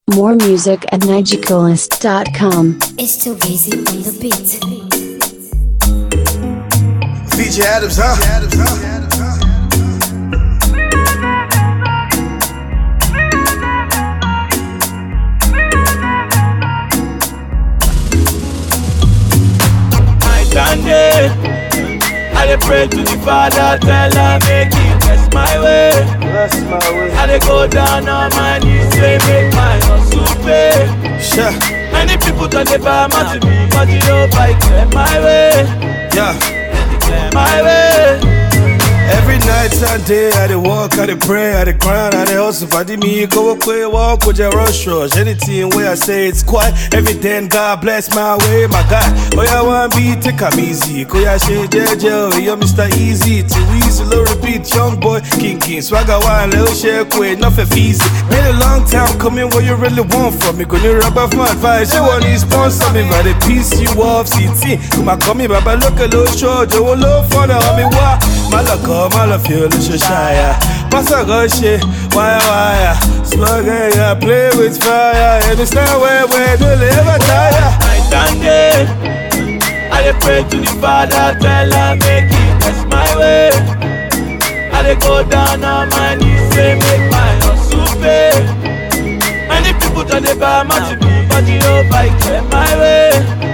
More music at nigicoolest.com. It's too easy on the beat. DJ Adams, huh? my Sunday. I dey pray to the Father, tell her make it bless my way. Bless my way. I dey go down on my knees, say make my hustle pay. Sure. Many people turn they buy my to me, but you know I clear my way, Yeah. clear my way. Every night and day, I dey walk, I dey pray, I dey grind, I dey hustle. Fadi me, go away, walk with your rush rush. Anything where I say it's quiet, every day, God bless my way, my God. Oh, yeah, one beat, take 'em easy. Ko ya she JJ, oh, yo, Mr. Easy. Too easy, low repeat, young boy, king king. Swagger one, little shake, wait, nothing easy. Been a long time coming, what you really want from me? Gonna rub off my advice, you want to sponsor me, but the piece you off, CT. Come on, come me, Baba, look a little short, you will look for the homie, why? Malaka, Malafio, Lushaya. Passa Goshe, wire, wire. Slug, yeah, play with fire. And it's not where we do live, I tire. my Sunday. I dey pray to the Father, tell her make it bless my way. I dey go down on my knees, say make my hustle pay. Many people turn they buy my to me, but you know I clear my way,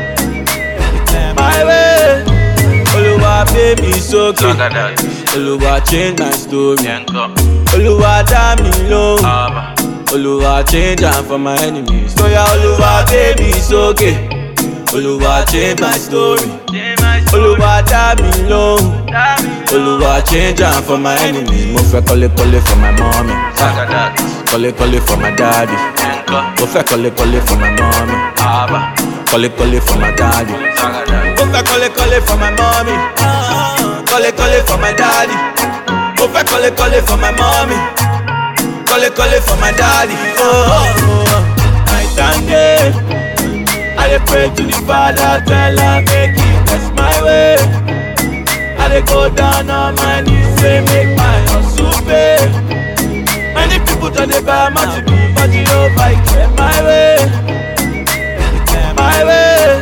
clear my way. Oluwa pay me sókè, Oluwa change my story, Oluwa dá mi lóhùn. Oluwa change am for my enemies. Oya Oluwa gbé mi sókè. Oluwa change my story. Oluwa dá mi lóhùn. Oluwa change am for my enemies. Mo fẹ́ kọ́lé kọ́lé for my mommy. Kọ́lé kọ́lé for my daddy. Mo fẹ́ kọ́lé kọ́lé for my mommy. Kọ́lé kọ́lé for my daddy. Mo fẹ́ kọ́lé kọ́lé for my mommy. Kọ́lé kọ́lé for my daddy. Mo fẹ́ kọ́lé kọ́lé for my mommy. Kọ́lé kọ́lé for my daddy. Oh, oh, oh. My Sunday. I dey pray to the Father, tell her make it bless my way. I dey go down on my knees, say make my hustle pay. Many people turn they buy my to me, but you know I clear my way, clear my way.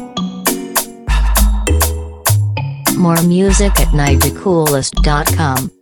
More music at nigicoolest.com.